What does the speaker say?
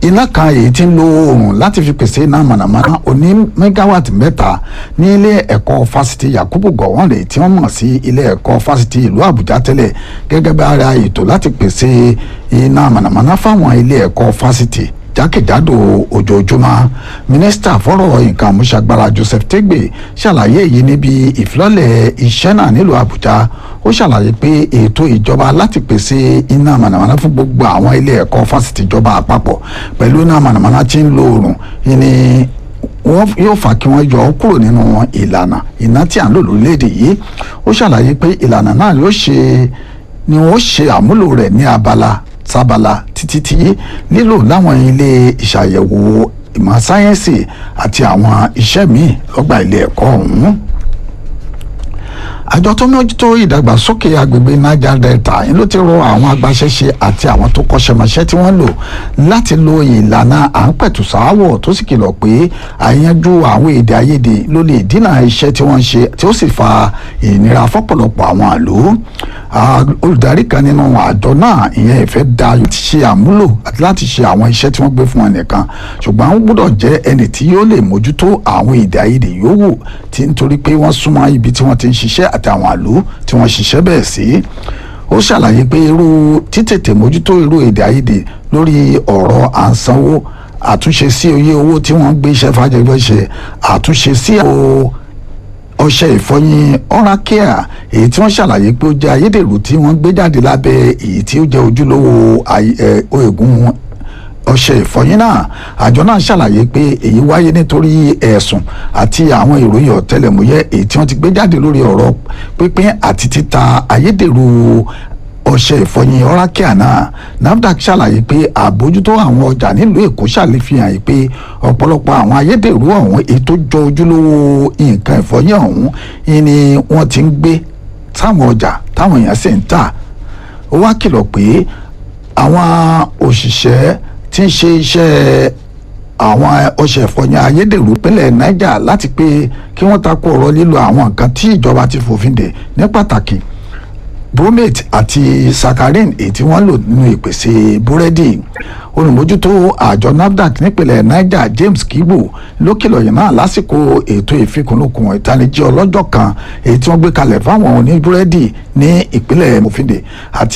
iná kan èyí tí ń lo oòrùn láti fi pèsè iná mànàmáná oní mẹ́gáwàtì mẹ́ta ní ilé ẹ̀kọ́ fásitì Yakubu Gowon rè tí wọ́n mọ̀ sí ilé ẹ̀kọ́ fásitì ìlú Àbújá tẹ́lẹ̀ gẹ́gẹ́ bí ara ètò láti pèsè iná mànàmáná fáwọn ilé ẹ̀kọ́ fásitì jákèjádò ojoojúmọ́ mínísítà fọ́rọ̀ nǹkan àmúṣagbára Joseph Tegbe ṣàlàyé èyí níbi ìfilọ́lẹ̀ iṣẹ́ náà nílùú Àbújá ó ṣàlàyé pé ètò ìjọba láti pèsè iná mànàmáná fún gbogbo àwọn ilé ẹ̀kọ́ fásitì ìjọba àpapọ̀ pẹ̀lú iná mànàmáná tí ń lo oòrùn ní wọ́n yóò fà kí wọ́n yọ ọ́ kúrò nínú ìlànà iná tí à ń lò lórílẹ̀‐èdè yìí ó ṣàlàyé pé ìlànà náà yóò ṣe ni wọ́n ṣe àmúlò rẹ̀ ní abala sábala títí tí lílò láwọn ilé ìṣàyẹ̀wò ìmọ̀ sáyẹ́ǹsì àti àwọn iṣẹ́ míì lọ́gbà ilé ẹ̀kọ́ ọ̀hún àjọ tó mójútó ìdàgbàsókè agbègbè niger delta yìí ló ti rọ àwọn agbaṣẹ́ṣe àti àwọn tó kọ́ṣẹ́mọṣẹ́ tí wọ́n lò láti lo ìlànà à ń pẹ̀tù sáwọ̀ tó sì kìlọ̀ pé àyànjú àwọn èdè àìyedè ló lè dínà iṣẹ́ tí wọ́n ń ṣe tí ó sì fa ìnira fọ́pọ̀lọpọ̀ àwọn àlò olùdarí kan nínú àjọ náà ìyẹn ìfẹ́ da ti ṣe àmúlò àti láti ṣe àwọn iṣẹ́ tí wọ́n gbé fún ẹnìkan ṣùgbọ́n ó gbọ́dọ̀ jẹ́ ẹni tí yóò lè mójútó àwọn èdè àìyedè yòówù tí nítorí pé wọ́n súnmọ́ ibi tí wọ́n ti ń ṣiṣẹ́ àti àwọn àlò tí wọ́n ṣiṣẹ́ bẹ́ẹ̀ sí ó ṣàlàyé pé irú títètè mójútó irú èdè àìyedè lórí ọ̀rọ̀ à ń sanwó àtúnṣe sí oye owó tí wọ́n ń gbé iṣẹ́ fàjẹgbẹ́ ṣe àtúnṣe sí ọṣẹ ìfọyín oral-care èyí tí wọ́n ṣàlàyé pé ó jẹ́ ayédèrú tí wọ́n gbé jáde lábẹ́ èyí tí ó jẹ́ ojúlówó oògùn ọṣẹ ìfọyín náà àjọ náà ṣàlàyé pé èyí wáyé nítorí ẹ̀sùn àti àwọn ìròyìn ọ̀tẹlẹ̀múyẹ́ èyí tí wọ́n ti gbé jáde lórí ọ̀rọ̀ pínpín àti títa ayédèrú ọṣẹ ìfọyín oral-care náà nafdac ṣàlàyé pé àbójútó àwọn ọjà nílùú èkó ṣàlìfihàn yìí pé ọ̀pọ̀lọpọ̀ àwọn ayédèrú ọ̀hún èyí tó jọ ojúlówó nǹkan ìfọyín ọ̀hún ni wọ́n ti ń gbé táwọn ọjà táwọn èèyàn sì ń tà ó wá kìlọ̀ pé àwọn òṣìṣẹ́ tí ń ṣe iṣẹ́ àwọn ọṣẹ ìfọyín ayédèrú pínlẹ̀ niger láti pé kí wọ́n takò ọ̀rọ̀ lílo àwọn nǹkan tí ìjọba ti fòfin dè ní pàtàkì bromate àti saccharin èyí tí wọ́n lò nínú ìpèsè búrẹ́dì olùmójútó àjọ nafdac nípìnlẹ̀ niger james kibu ló kìlọ̀ yìí náà lásìkò ètò ìfikùnlukùn ìtanijí ọlọ́jọ́ kan èyí tí wọ́n gbé kalẹ̀ fáwọn oníbúrẹ́dì ní ìpínlẹ̀ mofinde àti